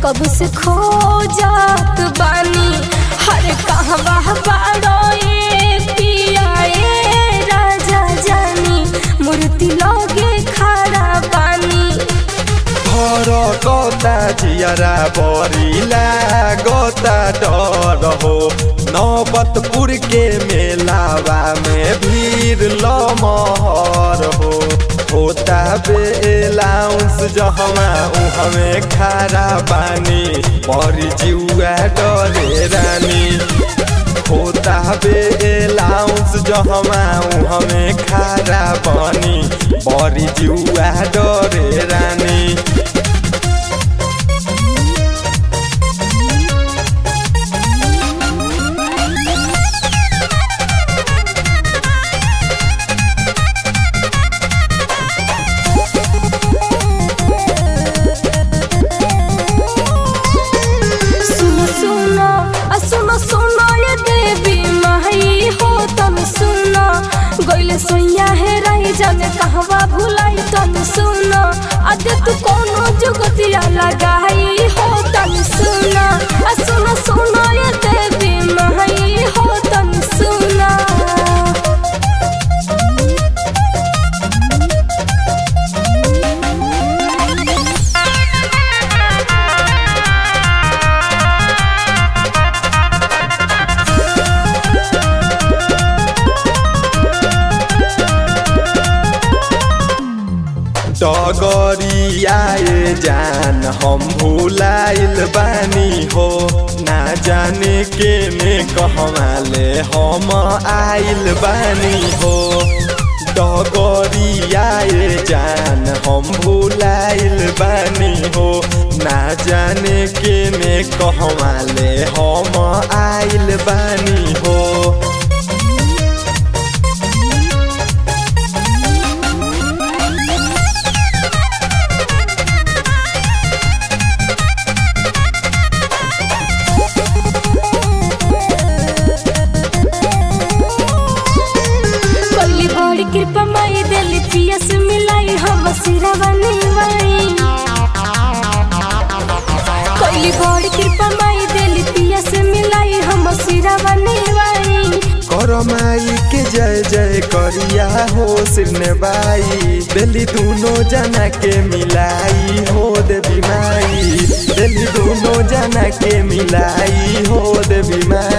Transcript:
कब से खो जात बानी हर कहवा बाड़ो ए पिया ए राजा जानी मूर्ति लगे खड़ा बानी घर गता जियरा बरिला गता डर हो नौबतपुर के मेलावा में भीड़ लमहर हो होता बेलाउंस जहमा उहमे खारा बानी बड़ी जिउआ डरे रानी होता बेलाउंस जहमा उहमे खारा बानी बड़ी जिउआ डरे रानी सुनो सुनो आ सुनो सुनो ये देवी माई हो तम सुनो गइले सोइया है रही जाने कहवा भुलाई तम सुनो अदे तू कोनो जुगतिया लगाई हो तम सुनो आ सुनो सुनो ये देवी माई हो तम सुनो डगरियाए जान हम भुलाइल बानी हो ना जाने के ने कहवाले हम आइल बानी हो डगरियाए जान हम भुलाइल बानी हो ना जाने के ने कहवाले हम आइल बानी हो कोली बड़ी कृपा माई दिल पियस मिलाई हम सिरवा निवाई कोली बड़ी कृपा माई दिल पियस मिलाई हम सिरवा निवाई करमाई के जय जय करिया हो सिरने बाई दिल्ली दोनों जना के मिलाई हो देवी माई दिल्ली दोनों जना के मिलाई हो देवी माई